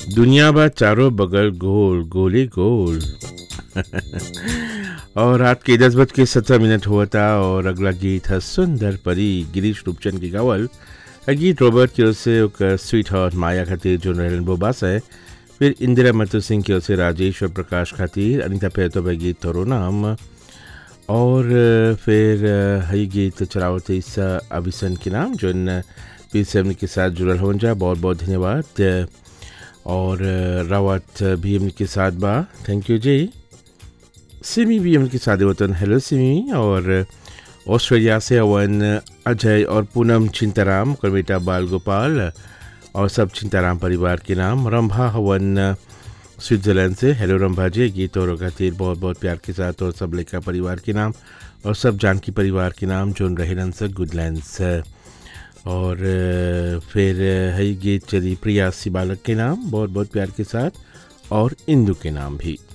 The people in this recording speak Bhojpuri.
दुनिया बा चारों बगल गोल गोली गोल और रात के दस बज के सत्रह मिनट हुआ था और अगला गीत है सुंदर परी गिरीश रूपचंद की गावल आ गीत रॉबर्ट की ओर से ओकर स्वीट हार्ट माया खातिर जो रहलन बोबास है फिर इंदिरा मतु सिंह की ओर से राजेश और प्रकाश खातिर अनिता पेतो भाई गीत तोरो नाम और अ, फिर अ, हई गीत चलावत ईसा अभिसन के नाम जो पी सेवन के साथ जुड़ल हो जा बहुत बहुत धन्यवाद अ, और अ, रावत भी हमने साथ बा थैंक यू जी सिमी भी हमने साथ वतन हेलो सिमी और अ, ऑस्ट्रेलिया से अवन अजय और पूनम चिंताराम और बेटा बाल गोपाल और सब चिंताराम परिवार के नाम रंभा हवन अ, स्विट्जरलैंड से हेलो रंभा जी गीत और खातिर बहुत बहुत प्यार के साथ और सब लेखा परिवार के नाम और सब जानकी परिवार के नाम जोन रहेलन से गुडलैंड्स और अ, फिर अ, है गीत चली प्रिया सी बालक के नाम बहुत बहुत प्यार के साथ और इंदू के नाम भी